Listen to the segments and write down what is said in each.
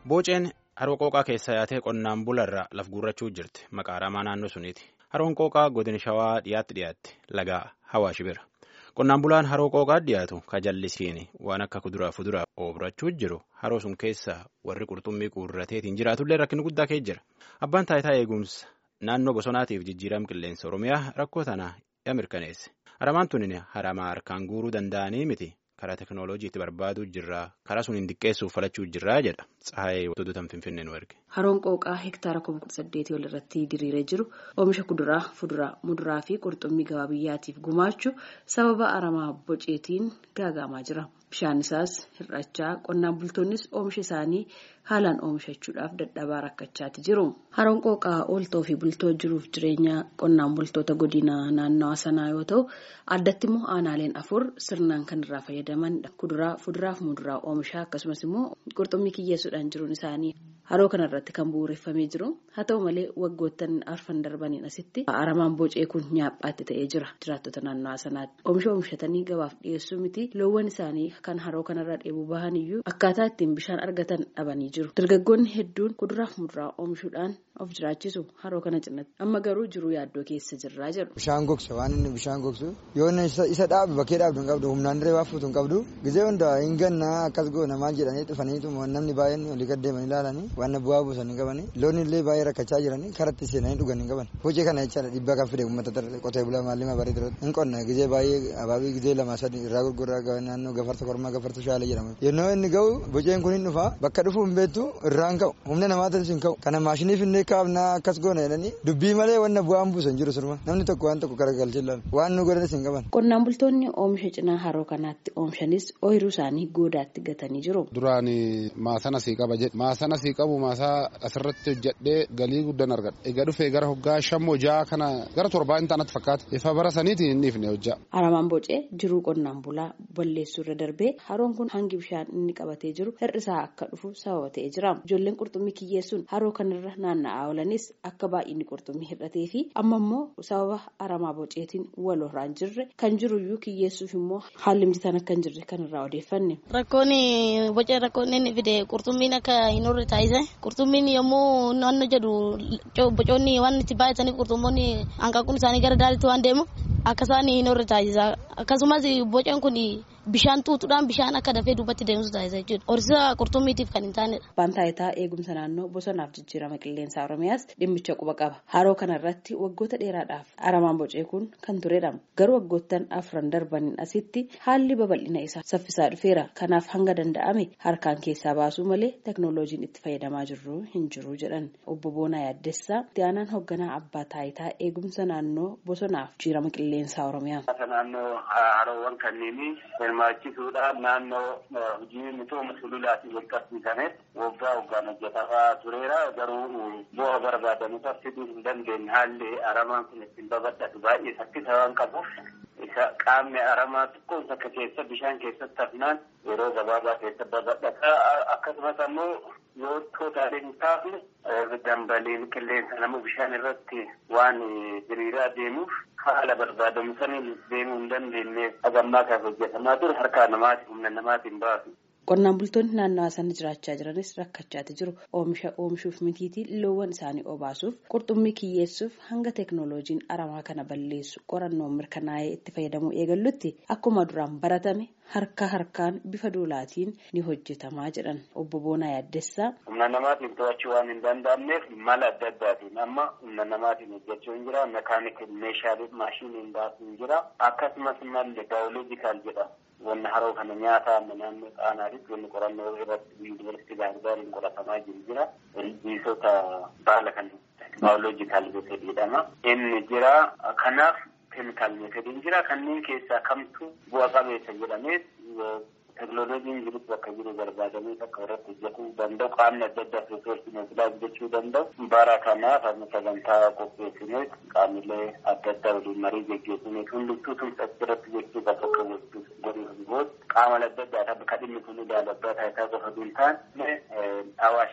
Booceen haroo qooqaa keessa yaatee qonnaan bularra laf guurrachuu jirti. Maqaa ramaa naannoo suniiti. Haroon qooqaa godina shawaa dhiyaatti dhiyaatti. Lagaa Hawaash bira. Qonnaan bulaan haroo qooqaa dhiyaatu ka jallisiin waan akka kuduraa fuduraa obrachuu jiru haroo sun keessa warri qurxummii guurrateetiin jiraatullee rakkin guddaa kee jira. Abbaan taayitaa eegumsa naannoo bosonaatiif jijjiirama qilleensa Oromiyaa rakkoo tana ya mirkaneesse. Haramaan tun haramaa harkaan guuruu danda'anii miti. karaa teekinooloojiitti barbaaduu jirraa karaa sun hin diqqeessuuf falachuu jirraa jedha tsaayee wantoota finfinnee nu erge. Haroon qooqaa hektaara kuma kudha saddeetii ol irratti diriiree jiru oomisha kuduraa fuduraa muduraa fi qurxummii gabaa biyyaatiif gumaachu sababa aramaa boceetiin gaagaamaa jira bishaan isaas hir'achaa qonnaan bultoonnis oomisha isaanii haalaan oomishachuudhaaf dadhabaa rakkachaati jiru. Haroon qooqaa ooltoo fi bultoo jiruuf jireenya qonnaan bultoota godina naannawaa sanaa yoo ta'u addatti immoo aanaaleen afur sirnaan kan irraa fayyadamanidha. Kuduraa fuduraa fi muduraa oomishaa akkasumas immoo qurxummii kiyyeessuudhaan jiruun isaanii haroo kanarratti kan bu'uureffamee jiru haa ta'u malee waggoottan arfan darbaniin asitti aramaan bocee kun nyaaphaatti ta'ee jira jiraattota naannawaa sanaatti oomisha oomishatanii gabaaf dhiyeessuu miti loowwan isaanii kan haroo kanarraa dheebuu bahan iyyuu akkaataa ittiin bishaan argatan dhabanii jiru dargaggoonni hedduun kuduraa fi muduraa oomishuudhaan of jiraachisu haroo kana cinatti amma garuu jiruu yaaddoo keessa jirraa jedhu. Bishaan gogsa waan inni bishaan gogsu yoo isa dhaabu bakkee dhaabdu hin qabdu humnaan dirree waafuutu hin qabdu gizee hundaa hin gannaa akkas goona maal jedhanii dhufaniitu namni baay'een olii gaddeemanii ilaalanii waan bu'aa buusanii qabanii loon illee baay'ee rakkachaa jiranii karatti seenanii dhugan hin qaban hojii kana jechaadha dhiibbaa kan fide uummata qotee bulaa maallima barii ture hin qonna gizee baay'ee abaabii gizee lama sadii irraa gurguraa naannoo gafarsa kormaa gafarsa shaalee jedhamu yennoo inni ga'u boceen kun hin dhufa bakka dhufu hin beektu irraa hin ka'u humna namaatis hin ka'u kana maashiniif illee kaafnaa akkas goona jedhanii dubbii malee wanna bu'aan buusan jiru surma namni tokko waan tokko garagalchee ilaalu waan nu godhanis hin qaban. Qonnaan bultoonni oomisha cinaa haroo kanaatti oomishanis ooyiruu isaanii goodaatti gatanii jiru. Duraan maasana sii qaba jedhe maasana sii qabu maasaa asirratti hojjedhee galii guddaan argadha. Egaa dhufee gara hoggaa shammoo ja'a kana gara torbaa hin taanatti fakkaata. Ifa bara saniitiin hin dhiifne hojjaa. Aramaan bocee jiruu qonnaan bulaa balleessuu irra darbee haroon kun hangi bishaan inni qabatee jiru hir'isaa akka dhufu sababa ta'ee jira. Ijoolleen qurxummii kiyyeessuun haroo kanarra naanna'aa oolanis akka baay'inni qurxummii hir'atee fi amma immoo sababa aramaa boceetiin wal horaan jirre kan jiruyyuu kiyyeessuuf immoo haalli mijataan akka hin jirre kan irraa odeeffanne. Rakkoon bocee rakkoon inni fide qurxummiin akka hin horre taasise qurxummiin yommuu naannoo jedhu bocoonni waan itti baay'atanii qurxummoonni hanqaaquun isaanii gara daalitti waan deemu akka isaan hin horre taasisa akkasumas boceen kun bishaan tuutuudhaan bishaan akka dafee duubatti deemsu taasisa jechuudha. Horsiisa qurxummiitiif kan hin taanedha. Abbaan taayitaa eegumsa naannoo bosonaaf jijjiirama qilleensa Oromiyaas dhimmicha quba qaba. Haroo kanarratti waggoota dheeraadhaaf aramaan bocee kun kan turedha. Garuu waggoottan afran darbaniin asitti haalli babal'ina isaa saffisaa dhufeera. Kanaaf hanga danda'ame harkaan keessaa baasuu malee teknooloojiin itti fayyadamaa jirru hin jiru jedhan. Obbo Boonaa Yaaddessaa itti aanaan hoogganaa abbaa taayitaa eegumsa naannoo bosonaaf jijjiirama qilleensa Oromiyaa. Naannoo haroowwan kanneenii hirmaachisuudhaan naannoo hojii misooma sululaatiin wal qabsiisameef waggaa waggaan hojjetamaa tureera garuu bu'aa barbaadamu fiduu hin dandeenye haalli aramaan kun ittiin babal'atu baay'ee saffisa waan qabuuf isa qaamni aramaa xiqqoon takka keessa bishaan keessatti hafnaan yeroo gabaabaa keessa babal'ata akkasumas ammoo yoo tootaalee hin taafne dambaliin qilleensa nama bishaan irratti waan diriiraa deemuuf haala barbaadamu saniin deemuu hin dandeenye hagammaa kan hojjetamaa ture harkaa namaatiin humna namaatiin baasu. Qonnaan bultoonni naannawaa sana jiraachaa jiranis rakkachaati jiru. Oomisha oomishuuf mitiitii loowwan isaanii obaasuuf qurxummii kiyyeessuuf hanga teeknooloojiin aramaa kana balleessu qorannoon mirkanaa'ee itti fayyadamuu eegallutti akkuma duraan baratame harka harkaan bifa duulaatiin ni hojjetamaa jedhan obbo Boonaa Yaaddessaa. Humna namaatiin to'achuu waan hin danda'amneef mala adda addaatiin amma humna namaatiin hojjechuu hin jira. Mekaanikii meeshaalee maashiniin baasuu hin jira. Akkasumas malli baayoloojikaal jedhama. wanna haroo kana nyaata amma naannoo xaanaatitti wanni qorannoo irratti yuunivarsiitii gaarigaariin qoratamaa jiru jira. Ilbiisota baala kan baayoloojikaal meetod jedhama. Inni jira. Kanaaf keemikaal meetodiin jira. Kanneen keessaa kamtu bu'a qabeessa jedhamee teknooloojiin jirutti bakka jiru barbaadamee akka irratti hojjetuu danda'u qaamni adda addaa riisoorsiin ofiidhaa hojjechuu danda'u bara kanaaf amma sagantaa qopheessinee qaamilee adda addaa waliin marii geggeessinee hundumtuu tumsa irratti jechuu bakka qabu godhuuf qaama adda addaa kan dhimmi kun ilaalabbaa taayitaa qofa hin taane awaash beekin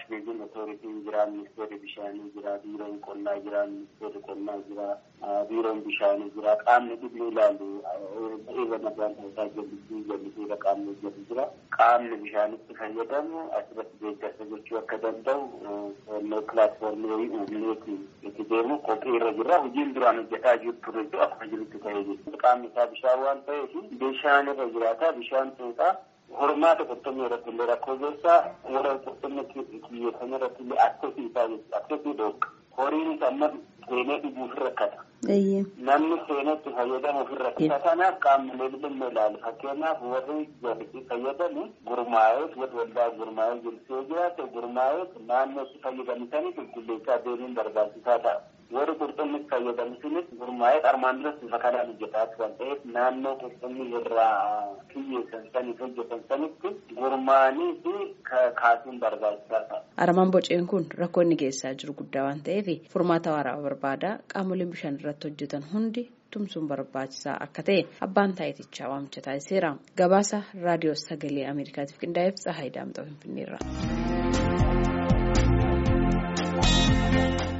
otooritiin jira ministeerri bishaanii jira biiroon qonnaa jira ministeerri qonnaa jira biiroon bishaanii jira qaamni dhibni ilaalu eega nagaan isaa jallisii jallisiidha qaamni hojjetu jira qaamni bishaanitti fayyadamu asirratti deeggarsa gochuu akka danda'u pilaatfoormii uumneeti itti deemu qophii irra jira hojiin duraan hojjetaa jiru ture akkuma jirutti ta'ee jiru qaamni isaa bishaan waan ta'eef bishaan irra jiraata bishaan tuutaa hormaata qurxummii irratti illee rakkoo geessaa warra qurxummii kiyyeeffame irratti illee akkasii isaa jechuudha akkasii dhoofka horiin amma seenee dhuguuf rakkata. Namni seenetti fayyadamuuf rakkata kanaaf qaamolee dhimma ilaalu fakkeenyaaf warri jallisii fayyadamu gurmaa'ee warri waldaa gurmaa'ee jirsee jiraate gurmaa'ee naannootti fayyadamtanii qulqulleessaa deemuun barbaachisaa ta'a. warri qurxummii fayyadamu sunis gurmaa'ee armaan duras bifa kanaan hojjetaa kan ta'eef naannoo qurxummii irraa kiyyeessan saniif hojjetan sanitti gurmaa'anii fi kaasuun barbaachisaa ta'a. Aramaan boceen kun rakkoo inni geessaa jiru guddaa waan ta'eef furmaata waraabaa barbaada qaamoleen bishaan irratti hojjetan hundi tumsuun barbaachisaa akka ta'e abbaan taayitichaa waamicha taasiseera. Gabaasa raadiyoo sagalee Ameerikaatiif qindaa'eef Tsahaayii Daamxoo Finfinneerra.